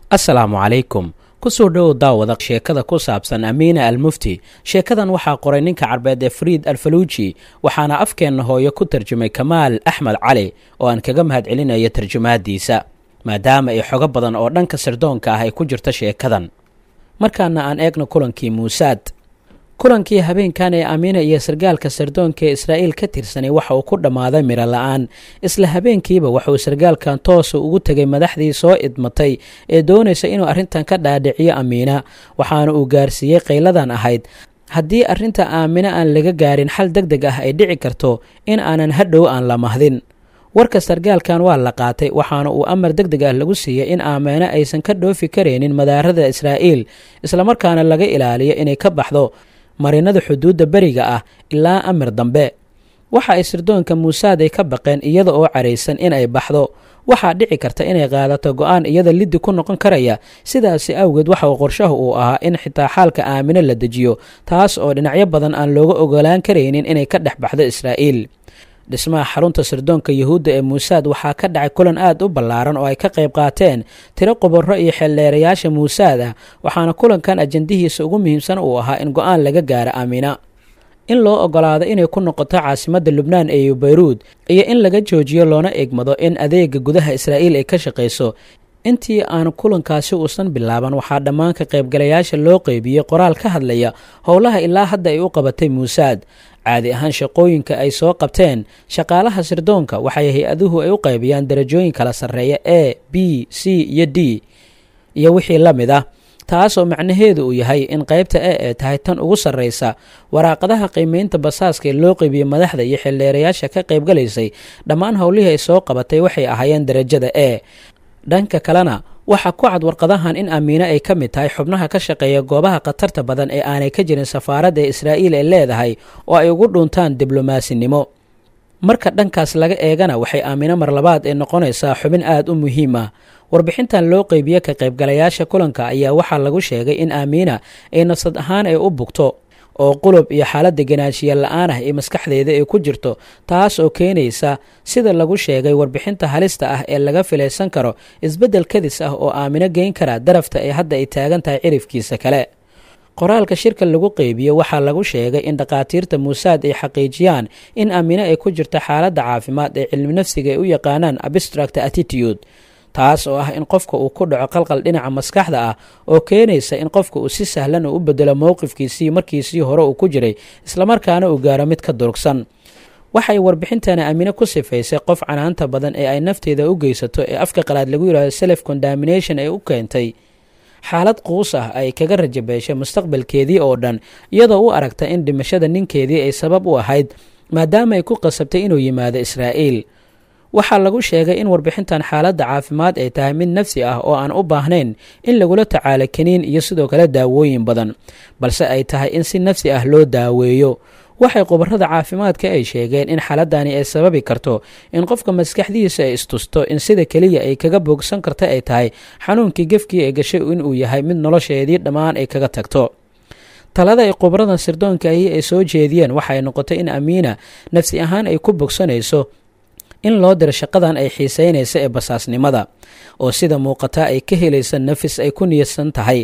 assalaamu calaykum kusoo dhowow daawada sheekada ku saabsan amiina almufti sheekadan waxaa qoray ninka carbeed ee fariid alfaluuji waxaana afkeenna hooyo ku tarjumay kamaal axmed cali oo aan kaga mahad celinayo tarjumaadiisa maadaama ay xogo badan oo dhanka sirdoonka ah ay ku jirto sheekadan markaana aan eegno kulankii muusaad kulankii habeenkan ee amiina iyo sargaalka sirdoonka ee israa'iil ka tirsanay waxa uu ku dhammaaday miro la-aan isla habeenkiiba waxauu sargaalkan toosa ugu tegay madaxdii soo idmatay ee doonaysa inuu arrintan ka dhaadhiciyo amiina waxaana uu gaarsiiyey qayladan ahayd haddii arrinta aamina aan laga gaarin xal deg deg ah ay dhici karto in aanan hadhow aan la mahdin warka sargaalkan waa la qaatay waxaana uu amar deg deg ah lagu siiyey in aamina aysan ka dhoofi karaynin madaarada israa'iil islamarkaana laga ilaaliyo inay ka baxdo marinada xuduudda beriga ah ilaa amir dambe waxa ay sirdoonka muusaad ay ka baqeen iyada oo caraysan in ay baxdo waxaa dhici karta inay qaadato go-aan iyada liddi ku noqon karaya sidaasi awgeed waxa uu qorshaha uu ahaa in xitaa xaalka aamino la dejiyo taas oo dhinacyo badan aan looga ogolaan karaynin inay ka dhex baxdo israa'iil dhismaha xarunta sirdoonka yuhuudda ee muusaad waxaa ka dhacay kulan aad u ballaaran oo ay ka qayb qaateen tiro qubaro iyo xeeldheerayaasha muusaad ah waxaana kulankan ajandihiisa ugu muhiimsan uu ahaa in go-aan laga gaaro aamina in loo ogolaado inay ku noqoto caasimadda lubnaan ee bayruud iyo in laga joojiyo loona egmado in adeega gudaha israa'iil ay ka shaqayso intii aan kulankaasi uusan bilaaban waxaa dhammaan ka qaybgalayaasha loo qeybiyey qoraal ka hadlaya howlaha ilaa hadda ay u qabatay muusaad caadi ahaan shaqooyinka ay soo qabteen shaqaalaha sirdoonka waxay hay-aduhu ay u qaybiyaan darajooyin kala sarreeya a b c iyo d iyo wixii la mid ah taasoo macnaheedu uu yahay in qaybta e ee tahay tan ugu sarraysa waraaqadaha qiimeynta basaaska ee loo qeybiyey madaxda iyo xildheerayaasha ka qaybgalaysay dhammaan howlihii ay soo qabatay waxay ahaayeen darajada e dhanka kalena waxaa ku cad warqadahan in amiine ay ka mid tahay xubnaha ka shaqeeya goobaha khatarta badan ee aanay ka jirin safaaradda ee israa'iil ay leedahay oo ay ugu dhuntaan diblomasinimo marka dhankaas laga eegana waxay aamino mar labaad ee noqonaysaa xubin aad u muhiim ah warbixintan loo qeybiye ka qaybgalayaasha kulanka ayaa waxaa lagu sheegay in aamiina ay nafsad ahaan ay u bugto oo qulub iyo xaalad deganaanshiya la-aan ah ee maskaxdeeda ay ku jirto taas oo keenaysa sida lagu sheegay warbixinta halista ah ee laga filaysan karo isbeddel kadis ah oo aamino geyn kara darafta ee hadda ay taagan tahay cirifkiisa kale qoraalka shirka lagu qeybiye waxaa lagu sheegay in dhakhaatiirta muusaad ay xaqiijiyaan in aamino ay ku jirto xaaladda caafimaad ee cilmi nafsiga ay u yaqaanaan abstract attitude taas oo ah in qofka uu ku dhaco qalqal dhinaca maskaxda ah oo keenaysa in qofka uu si sahlan uu u bedelo mowqifkiisii markiisii hore uu ku jiray islamarkaana uu gaaro mid ka durugsan waxay warbixintani aamine ku sifaysay qof canaanta badan ee ay nafteeda u geysato ee afka qalaad lagu yidhahdo self condamination ee u keentay xaalad quus ah ay kaga rajabeeshay mustaqbalkeedii oo dhan iyadoo u aragta in dhimashada ninkeedii ay sabab u ahayd maadaama ay ku qasabtay inuu yimaado israa'iil waxaa lagu sheegay in warbixintan xaaladda caafimaad ay tahay mid nafsi ah oo aan u baahnayn in lagula tacaalo kaniin iyo sidoo kale daawooyin badan balse ay tahay in si nafsi ah loo daaweeyo waxay khubarada caafimaadka ay sheegeen in xaaladani ay sababi karto in qofka maskaxdiisa ay istusto in sida keliya ay kaga boogsan karta ay tahay xanuunkii gefkii ay gashay inuu yahay mid nolosheedii dhammaan ay kaga tagto talada ay khubarada sirdoonka ahi ay soo jeediyeen waxay noqotay in amiina nafsi ahaan ay ku bogsanayso in loo diro shaqadan ay xiiseynaysa ee basaasnimada oo sida muuqata ay ka helaysa nafis ay ku niyadsan tahay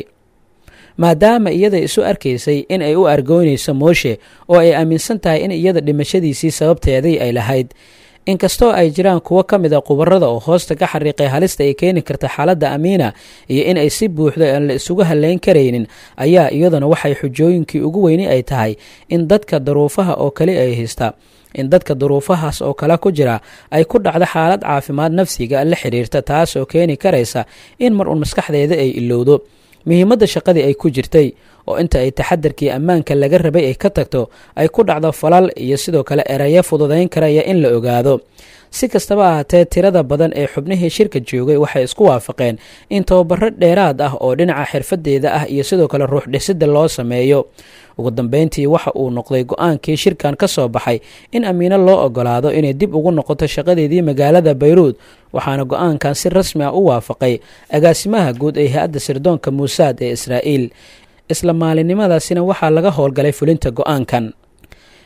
maadaama iyada isu arkaysay in ay u argoynayso mooshe oo ay aaminsan tahay in iyada dhimashadiisii sababteedii ay lahayd inkastoo ay jiraan kuwo ka mid a khubarada oo hoosta ka xariiqay halista ay keeni karta xaaladda amiina iyo in ay si buuxda aan la isugu haleyn karaynin ayaa iyaduna waxay xujooyinkii ugu weyni ay tahay in dadka daruufaha oo kale ay haysta in dadka duruufahaas oo kale ku jira ay ku dhacdo xaalad caafimaad nafsiga la xiriirta taas oo keeni karaysa in mar uun maskaxdeeda ay ilowdo muhiimadda shaqadii ay ku jirtay oo inta ay taxadarkii ammaanka laga rabay ay ka tagto ay ku dhacdo falal iyo sidoo kale erayo fududayn karaya in la ogaado si kastaba ahaatee tirada badan ee xubnihii shirka joogay waxay isku waafaqeen in tababaro dheeraad ah oo dhinaca xirfadeeda ah iyo sidoo kale ruux dhisidda loo sameeyo ugu dambeyntii waxa uu noqday go-aankii shirkan ka soo baxay in amiino loo ogolaado inay dib ugu noqoto shaqadeedii magaalada bayruud waxaana go-aankan si rasmi ah u waafaqay agaasimaha guud ee hay-adda sirdoonka muusaad ee israa'iil isla maalinimadaasina waxaa laga howlgalay fulinta go-aankan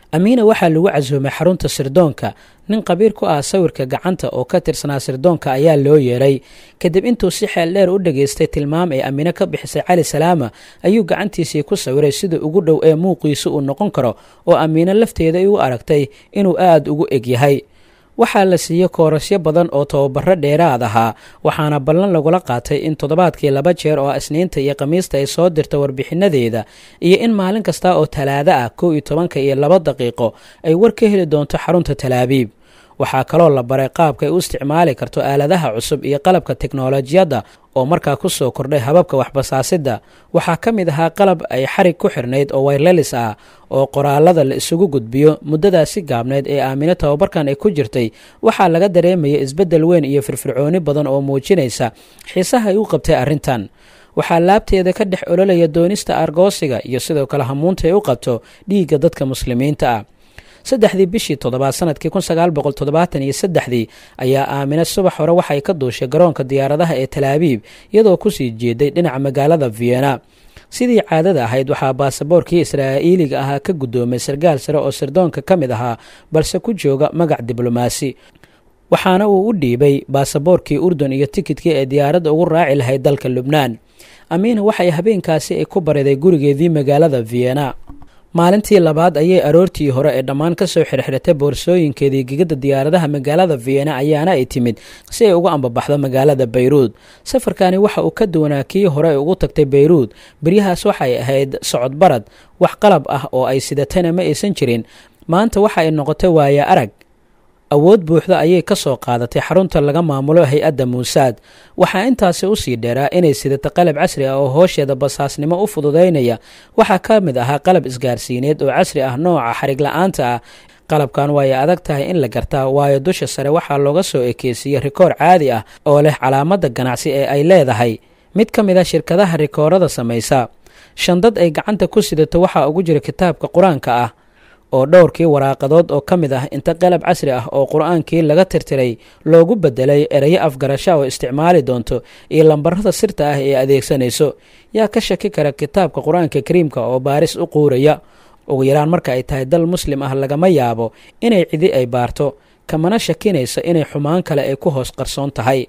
amiina waxaa lagu casuumay xarunta sirdoonka nin qabiir ku ah sawirka gacanta oo ka tirsanaa sirdoonka ayaa loo yeeray kadib intuu si xeel dheer u dhageystay tilmaam ay amiine ka bixisay cali salaama ayuu gacantiisii ku sawiray sida ugu dhow ee muuqiisu uu noqon karo oo amiine lafteeda ay u aragtay inuu aada ugu eg yahay waxaa la siiyey koorasyo badan oo tababaro dheeraad ahaa waxaana ballan lagula qaatay in toddobaadkii laba jeer oo isniinta iyo khamiista ay soo dirto warbixinadeeda iyo in maalin kasta oo talaado ah kow iyo tobanka iyo laba daqiiqo ay war ka heli doonto xarunta talaabiib waxaa kaloo la baray qaabka ay u isticmaali karto aaladaha cusub iyo qalabka teknolojiyadda oo markaa ku soo kordhay hababka waxbasaasidda waxaa ka mid ahaa qalab ay xarig ku xirnayd oo waylelis ah oo qoraalada la isugu gudbiyo muddadaasi gaabneyd ee aamine tababarkan ay ku jirtay waxaa laga dareemaya isbeddel weyn iyo firfircooni badan oo muujinaysa xiisaha ay u qabtay arrintan waxaa laabteeda ka dhex ololaya doonista argoosiga iyo sidoo kale hamuunta ay u qabto dhiigga dadka muslimiinta ah saddexdii bishii toddobaad sanadkii kun sagaal boqol toddobaatan iyo saddexdii ayaa aamine subax hore waxay ka duushay garoonka diyaaradaha ee talaabiib iyadoo kusii jeeday dhinaca magaalada vienna sidii caadada ahayd waxaa baasaboorkii israa'iiliga ahaa ka guddoomay sarkaal sare oo sirdoonka ka mid ahaa balse ku jooga magac diblomaasi waxaana uu u dhiibay baasaboorkii urdun iyo tikidkii ee diyaaradda ugu raaci lahayd dalka lubnaan amiina waxay habeenkaasi ay ku bariday gurigeedii magaalada vienna maalintii labaad ayay aroortii hore ee dhammaan ka soo xirxiratay boorsooyinkeedii gegada diyaaradaha magaalada vienna ayaana ay timid si ay uga ambabaxdo magaalada bayruud safarkani waxa uu ka duwanaa kii hore ay ugu tagtay bayruud beryahaas waxay ahayd socod barad wax qalab ah oo ay sidatana ma aysan jirin maanta waxa ay noqotay waaya arag awood buuxda ayay ka soo qaadatay xarunta laga maamulo hay-adda muusaad waxaa intaasi usii dheeraa inay sidato qalab casri ah oo hoosheeda basaasnimo u fududaynaya waxaa ka mid ahaa qalab isgaarsiineed oo casri ah nooca xarig la-aanta ah qalabkan waay adag tahay in la gartaa waayo dusha sare waxaa looga soo ekeysiiyey rikoor caadi ah oo leh calaamada ganacsi ee ay leedahay mid ka mid a shirkadaha rikoorada samaysa shandad ay gacanta ku sidato waxaa ugu jira kitaabka qur-aanka ah oo dhowrkii waraaqadood oo ka mid ah inta qalab casri ah oo qur-aankii laga tirtiray loogu bedelay erayo afgarasha oo isticmaali doonto iyo lambarada sirta ah ee adeegsanayso yaa ka shaki kara kitaabka qur-aanka kariimka oo baaris u quuraya ugu yaraan marka ay tahay dal muslim ah lagama yaabo inay cidi ay baarto kamana shakinayso inay xumaan kale ay ku hoos qarsoon tahay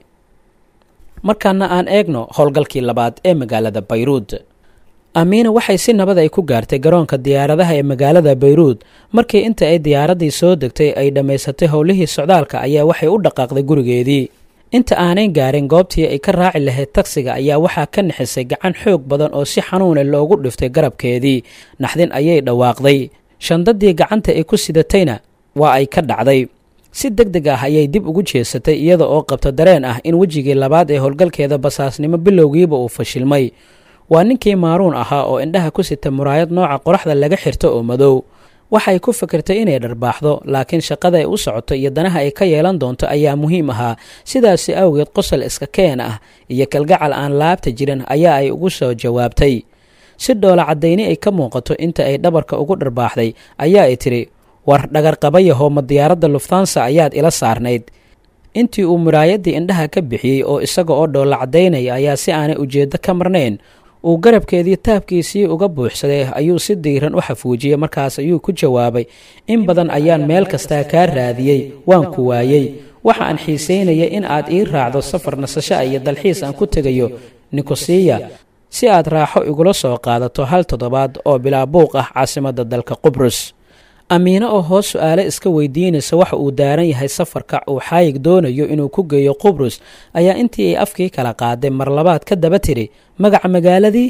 markaana aan eegno howlgalkii labaad ee magaalada bayruud amiina waxay si nabad ay ku gaartay garoonka diyaaradaha ee magaalada bayruud markii inta ay diyaaraddii soo degtay ay dhammaysatay howlihii socdaalka ayaa waxay u dhaqaaqday gurigeedii inta aanay gaarin goobtii ay ka raaci lahayd tagsiga ayaa waxaa ka nixisay gacan xoog badan oo si xanuune loogu dhiftay garabkeedii naxdin ayay dhawaaqday shandadii gacanta ay ku sidatayna waa ay ka dhacday si deg deg ah ayay dib ugu jeesatay iyada oo qabta dareen ah in wejigii labaad ee howlgalkeeda basaasnimo bilowgiiba uu fashilmay waa ninkii maaruun ahaa oo indhaha ku sita muraayad nooca qoraxda laga xirto oo madow waxay ku fikirtay inay dharbaaxdo laakiin shaqada ay u socoto iyo danaha ay ka yeelan doonto ayaa muhiim ahaa sidaasi awgeed qosol iska keen ah iyo kalgacal aan laabta jirin ayaa ay ugu soo jawaabtay si dhoola caddayni ay ka muuqato inta ay dhabarka ugu dharbaaxday ayaa ay tidhi war dhagarqabayaho ma diyaaradda luftansa ayaad ila saarnayd intii uu muraayaddii indhaha ka bixiyey oo isaga oo dhoola caddaynaya ayaa si aanay ujeeddo ka marnayn uu garabkeedii taabkiisii uga buuxsaday ayuu si diiran u xafuujiyey markaas ayuu ku jawaabay in badan ayaan meel kastaa kaa raadiyey waan ku waayey waxa aan xiisaynaya in aad ii raacdo safar nasasho iyo dalxiis aan ku tegayo nikosiya si aad raaxo igula soo qaadato hal toddobaad oo bilaa buuq ah caasimadda dalka qubrus amiine oo hoos su-aale iska weydiinaysa waxa uu daaran yahay safarka uu xaayig doonayo inuu ku geeyo qubrus ayaa intii ay afkii kala qaaday mar labaad ka daba tidhi magaca magaaladii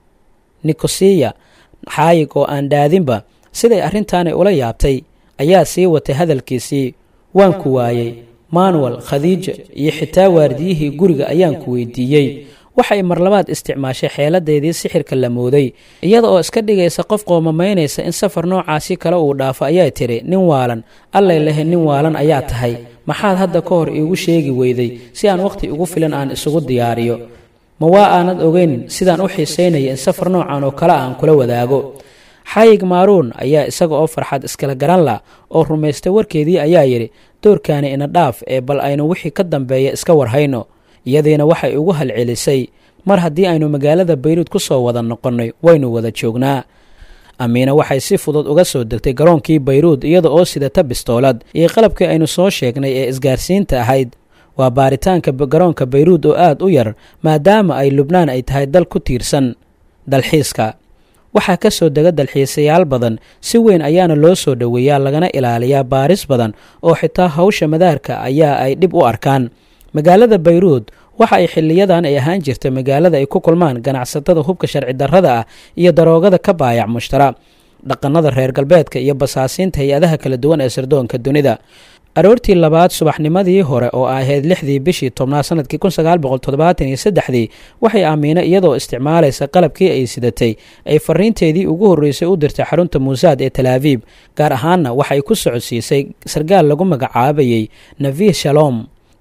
nikosiya xaayig oo aan dhaadinba siday arrintaanay ula yaabtay ayaa sii watay hadalkiisii waan ku waayey manuel khadiija iyo xitaa waardiyihii guriga ayaan ku weydiiyey waxay mar labaad isticmaashay xeeladeedii sixirka la mooday iyada oo iska dhigaysa qof qoomamaynaysa in safar noocaasi kale uu dhaafo ayaa tidhi nin waalan allay lehe nin waalan ayaa tahay maxaad hadda ka hor iigu sheegi weyday si aan wakhti ugu filan aan isugu diyaariyo ma waa aanad ogeyn sidaan u xiisaynaya in safar noocan oo kale aan kula wadaago xayig maaruun ayaa isaga oo farxad iskala garan lah oo rumaystay warkeedii ayaa yidhi doorkaani ina dhaaf ee bal aynu wixii ka dambeeya iska warhayno iyadiina waxay ugu halcelisay mar haddii aynu magaalada bayruud ku soo wada noqonnay waynu wada joognaa amiina waxay si fudud uga soo degtay garoonkii bayruud iyada oo sidata bistoolad iyo qalabkii aynu soo sheegnay ee isgaarsiinta ahayd waa baaritaanka garoonka bayruud oo aad u yar maadaama ay lubnaan ay tahay dal ku tiirsan dalxiiska waxaa ka soo dega dalxiisayaal badan si weyn ayaana loo soo dhoweeyaa lagana ilaaliyaa baaris badan oo xitaa hawsha madaarka ayaa ay dhib u arkaan magaalada bayruud waxa ay xiliyadan ay ahaan jirta magaalada ay ku kulmaan ganacsatada hubka sharci darrada ah iyo daroogada ka baayac mushtara dhaqannada reer galbeedka iyo basaasiinta hay-adaha kala duwan ee sirdoonka dunida aroortii labaad subaxnimadii hore oo ahayd lixdii bishii tobnaad sanadkii kun sagaal boqol toddobaatan iyo saddexdii waxay aamiina iyadoo isticmaalaysa qalabkii ay sidatay ay fariinteedii ugu horreysay u dirtay xarunta muusaad ee talaabiib gaar ahaanna waxay ku socodsiisay sarkaal lagu magacaabayey navi shalom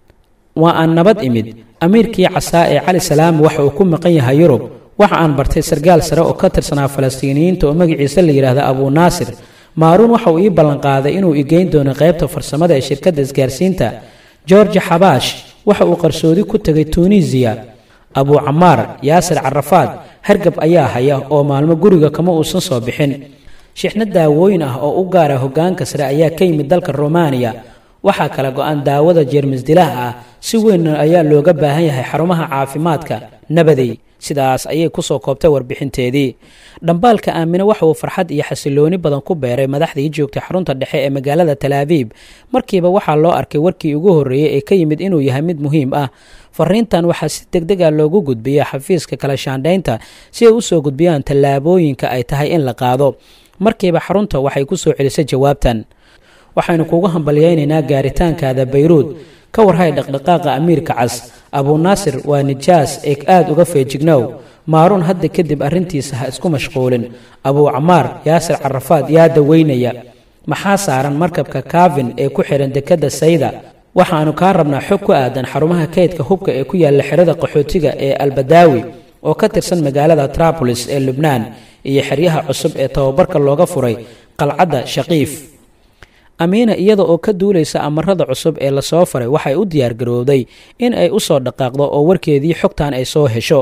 waa aan nabad imid amiirkii casaa ee cali salaam waxa uu ku maqan yahay yurub waxa aan bartay sarkaal sare oo ka tirsanaa falastiiniyiinta oo magaciisa la yidhaahda abuu naasir maaruun waxa uu ii ballanqaaday inuu igeyn doono qaybta farsamada ee shirkadda isgaarsiinta george xabaash waxa uu qarsoodi ku tegay tunisiya abuu camaar yaasir carafaad hargab ayaa haya oo maalmo guriga kama uusan soo bixin shixno daawooyin ah oo u gaara hoggaanka sare ayaa ka yimid dalka romaniya waxaa kala go-an daawada jeermisdilaha ah si weyn ayaa looga baahan yahay xarumaha caafimaadka nabadey sidaas ayay kusoo koobtay warbixinteedii dhambaalka aamine waxa uu farxad iyo xasilooni badan ku beeray madaxdii joogtay xarunta dhexe ee magaalada talaabiib markiiba waxaa loo arkay warkii ugu horreeyey ee ka yimid inuu yahay mid muhiim ah fariintan waxaa si deg dega loogu gudbiya xafiiska kala shaandhaynta si ay usoo gudbiyaan tallaabooyinka ay tahay in la qaado markiiba xarunta waxay ku soo celisay jawaabtan waxaynu kugu hambalyaynaynaa gaaritaankaada bayruud ka warhay dhaqdhaqaaqa amiirka cas abuu naasir waa nijaas ee aad uga feejignow maaruun hadda kadib arrintiisa ha isku mashquulin abuu camaar yaasir carafaad yaa daweynaya maxaa saaran markabka kaavin ee ku xidhan dekedda sayda waxaannu kaa rabnaa xog ku aadan xarumaha kaydka hubka ee ku yaalla xerada qaxootiga ee albadaawi oo ka tirsan magaalada traabolis ee lubnaan iyo xeryaha cusub ee tababarka looga furay qalcadda shaqiif amiina iyada oo ka duulaysa amarada cusub ee lasoo faray waxay u diyaargarowday in ay u soo dhaqaaqdo oo warkeedii xogtan ay soo hesho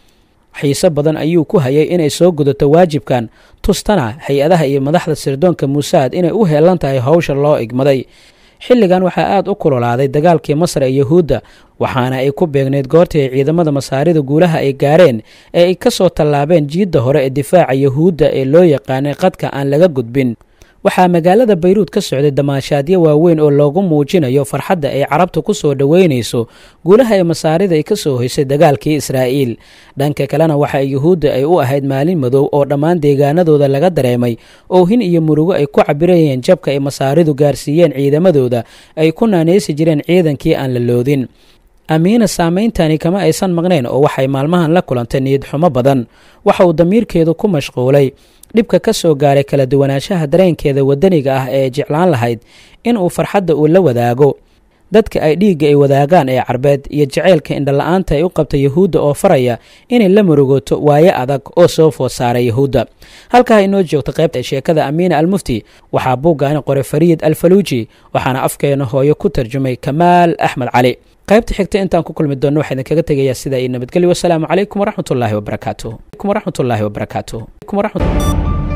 xiise badan ayuu ku hayay inay soo gudato waajibkan tustana hay-adaha iyo madaxda sirdoonka muusaad inay u heelan tahay howsha loo igmaday xilligan waxaa aad u kulolaaday dagaalkii masar ee yuhuudda waxaana ay ku beegneyd goortii ay ciidamada masaarida guulaha ay gaareen ee ay ka soo tallaabeen jiidda hore ee difaaca yuhuudda ee loo yaqaanay qadka aan laga gudbin waxaa magaalada bayruud ka socday damaashaadyo waaweyn oo loogu muujinayo farxadda ay carabta ku soo dhoweynayso guulaha ee masaarida ay ka soo hoysay dagaalkii israa'iil dhanka kalena waxa yuhuudda ay u ahayd maalin madow oo dhammaan deegaanadooda laga dareemay oohin iyo murugo ay ku cabirayeen jabka ay masaaridu gaarsiiyeen ciidamadooda ay ku naanaysi jireen ciidankii aan la loodin amiina saameyntani kama aysan maqnayn oo waxay maalmahan la kulantay niyad xumo badan waxa uu damiirkeedu ku mashquulay dhibka ka soo gaaray kala duwanaanshaha dareenkeeda waddaniga ah ee jeclaan lahayd in uu farxadda uu la wadaago dadka ay dhiigga ay wadaagaan ee carbeed iyo jaceylka indhala-aanta ay u qabta yuhuudda oo faraya inay la murugoto waayo adag oo soo food saaray yuhuudda halkaa inoo joogta qaybta sheekada amiina almufti waxaa buuggaani qoray fariid alfaluuji waxaana afkeena hooyo ku tarjumay kamaal axmed cali qaybta xigta intaan ku kulmi doonno waxaa idinkaga tegayaa sidaa iyo nabadgelyo wasalaamu calaykum waraxmatullaahi wabarakaatuh waraxmatullaahi wabarakaatuh